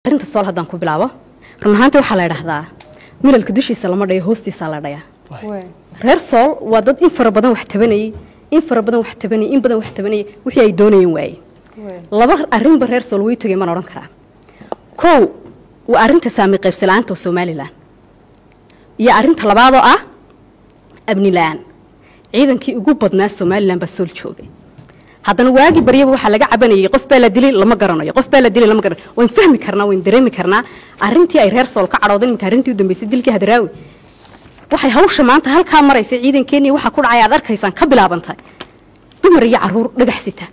arrinta sool haddaan ku bilaabo run ahaanta waxaa la idhahdaa milalka dushiisa lama dhayo hoostiisa la dhayaa reer sool waa dad in fara badan wax tabanayay in fara badan wax tabanayay in badan wax tabanayay wixii ay doonayeen waaye laba arrinba reer sool way togay maan odhan karaa kow waa arrinta saami qaybsala-aanta oo somalilan iyo arrinta labaadoo ah amni la-aan ciidankii ugu badnaa somalilan baa sool joogay haddana waagii baryaba waxaa laga cabanayay qof baa la dilay lama garanayo qof baa la dilay lama garanayo wayn fahmi karnaa wayn dareemi karnaa arrintii ay reer sool ka cadhoodan iminka arrintii u dambeysay dilkii hadaraawi waxay hawsha maanta halkaa maraysa ciidankeennii waxaa ku dhacay aad arkaysaan ka bilaabantay dumar iyo caruur dhagax sita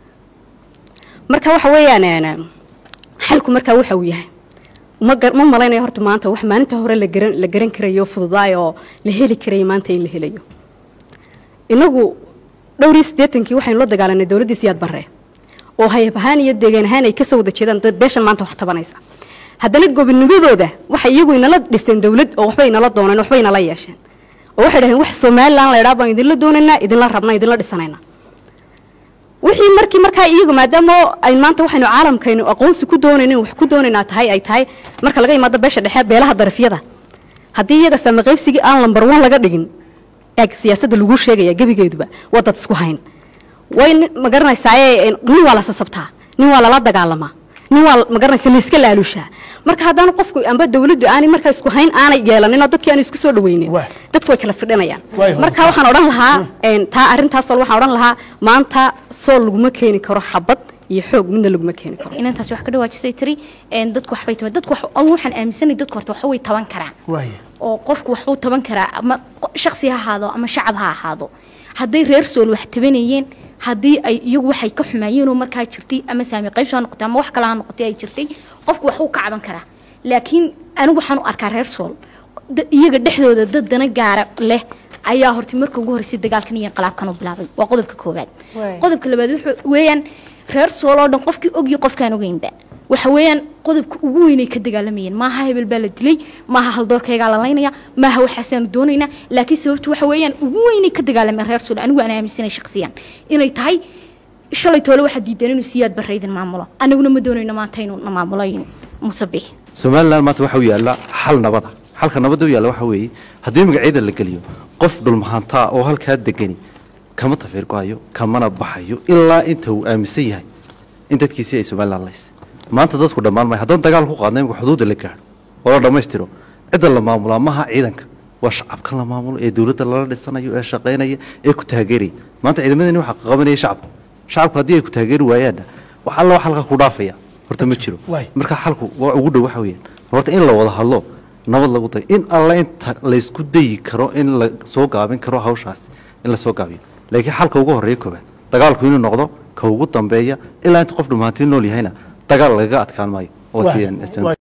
marka waxa weeyaan xalku markaa waxa uu yahay ma ma malaynayo horta maanta wax maalinta hore la garan la garan karayo fududaay oo la heli karayo maanta in la helayo inagu dhowr iyo siddeetankii waxaynu la dagaalanay dowladdii siyaad barre oo hayab ahaan iyo deegaan ahaan ay kasoo wada jeedaan dad beeshan maanta wax tabanaysa haddana gobonimadooda waxay iyagu inala dhiseen dowlad oo waxbay inala dooneen waxbay inala yeesheen oo waxay dhaheen wax somalilan la idhaa baan idinla doonaynaa idinla rabnaa idinla dhisanaynaa wixii markii markaa iyagu maadaama ay maanta waxaynu caalamkaynu aqoonsi ku doonaynin wax ku doonaynaa tahay ay tahay marka laga imaado beesha dhexe beelaha darafyada haddii iyaga saamaqaybsigii aan lambar one laga dhigin eeg siyaasadda lagu sheegaya gebigeeduba waa dad isku hayn way ma garanaysaaye nin waa la sasabtaa nin waa lala dagaalamaa nin waa ma garanaysa layska laalushaa marka haddaan qofku amba dawladdu aanay markaa isku hayn aanay yeelanin oo dadkii aanu isku soo dhaweynin dadku way kala fidhinayaan marka waxaan odhan lahaa taa arrintaas sool waxaan odhan lahaa maanta sool laguma keeni karo xabad iyo xoog midna laguma keeni karo inantaas wax ka dhawaajisay tiri dadku waxbay taban dadku waxaan aaminsanay dadku horta waxa way taban karaan oo qofku waxbuu taban karaa ama shaksi ha ahaado ama shacab ha ahaado hadday reer sool wax tabanayeen haddii ay iyagu waxay ka xumaayeenoo markaa jirtay ama saami qaybso ha noqotay ama wax kale ha noqotay ay jirtay qofku waxbuu ka caban karaa laakiin anigu waxaan u arkaa reer sool iyaga dhexdooda dad dana gaara leh ayaa horta marka ugu horreysay dagaalkan iyo inqilaabkan u bilaabay waa qodobka koowaad qodobka labaad wuxuu weeyaan reer sool oo dhan qofkii ogyo qofkaan ogeynba waxa weeyaan qodobka ugu weynay ka dagaalamayeen maaha hebel baa la dilay maaha haldoorkaygaa la laynaya maaha waxaasaanu doonaynaa laakiin sababtu waxa weeyaan ugu weynay ka dagaalameen reer sool anigu aan aaminsanay shaksiyan inay tahay shalay toole waxaa diideen inuu siyaad barraydin maamulo anaguna ma doonayno maanta inuu na maamulo musabix somalilan maanta waxa u yaalla xal nabada xalka nabadda u yaalla waxa weeye haddii magacyada la geliyo qof dhulmahantaa oo halkaa degani kama tafiir go-ayo kamana baxayo ilaa inta uu aaminsan yahay in dadkiisii ay somalilan lays maanta dadku dhammaan maya haddaan dagaal ku qaadna imika xuduudda la gaadho oo la dhammaystiro cidda la maamulaa maaha ciidanka waa shacabkan la maamulo ee dowladda lala dhisanayo ee shaqaynaya ee ku taageeraya maanta ciidamadani waxaa qabanaya shacabka shacabku haddii ay ku taageeri waayaanna wax alla wax halka ku dhaafaya horta ma jiro marka xalku waa ugu dhow waxa weeyaan horta in la wada hadlo nabad lagu dayo in alla inta laysku dayi karo in la soo gaabin karo hawshaas in la soo gaabiyo laakiin xalka ugu horreeya koobaad dagaalku inuu noqdo ka ugu dambeeya ilaa inta qof dhumaantii nool yahayna dagaal lagaga adkaan maayo